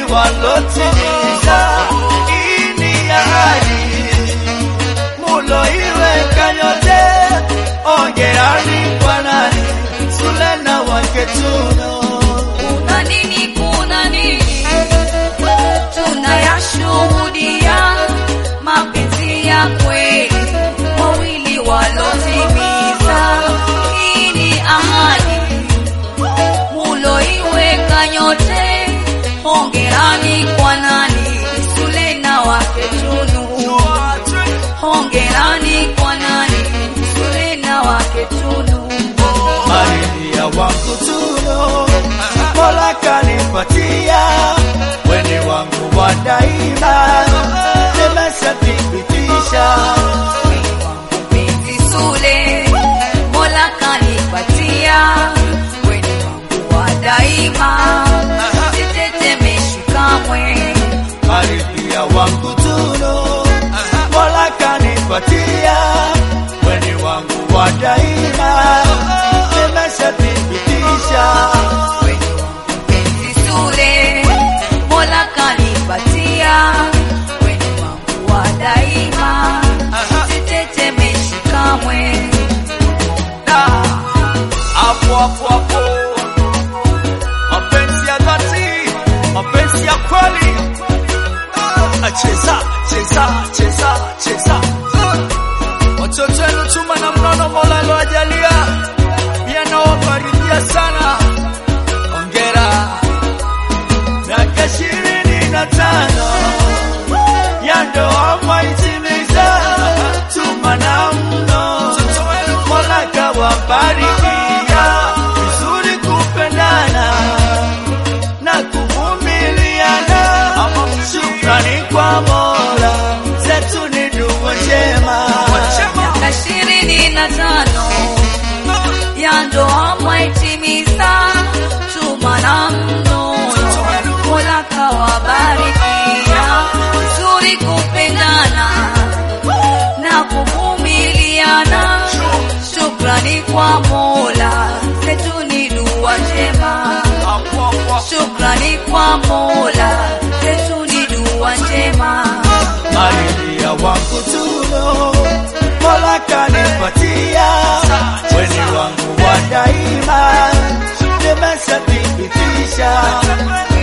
walotimiza ini ahadi muloiweka nyote, ongerani kwa nani Sulena wake Tuno. Kuna nini, kuna nini? Tunayashuhudia mapenzi ya kweli, wawili walotimiza hii ni ahadi muloiweka nyote. Hongerani kwa nani? Sulena wake Tunu. Hongerani kwa nani? Sulena wake Tunu. Maridhia wangu Tuno, Mola kanipatia, weni wangu wa daima, nimeshathibitisha Mpenzi Sule, Mola kanipatia, weni wangu wa daima, sitetemeshi kamwe. Maridhia wangu Tuno, Mola kanipatia, weni wangu wa daima, nimeshathibitisha Mpenzi Sule, Mola kanipatia, weni wangu wa daima, sitetemeshi kamwe. hapo hapo hapo, mapenzi ya dhati, mapenzi ya kweli. Ah, Cheza cheza cheza cheza, watoto wenu chuma na mnono, Mola alowajalia pia nawafarijia sana. Ongera miaka ishirini na tano ya ndoa mwaitimiza, chuma na mno, Mola kawabarikia vizuri kupendana na kuvumiliana. Shukrani kwa Mola, zetu ni dua njema. Miaka ishirini na tano ya ndoa mwaitimiza, chuma na mnono, Mola kawabarikia vizuri kupendana na kuvumiliana. Shukrani kwa Mola, zetu ni dua njema. Shukrani kwa Mola, zetu ni dua njema. Maridhia wangu Tuno, Mola kanipatia, weni wangu wa daima, nimeshathibitisha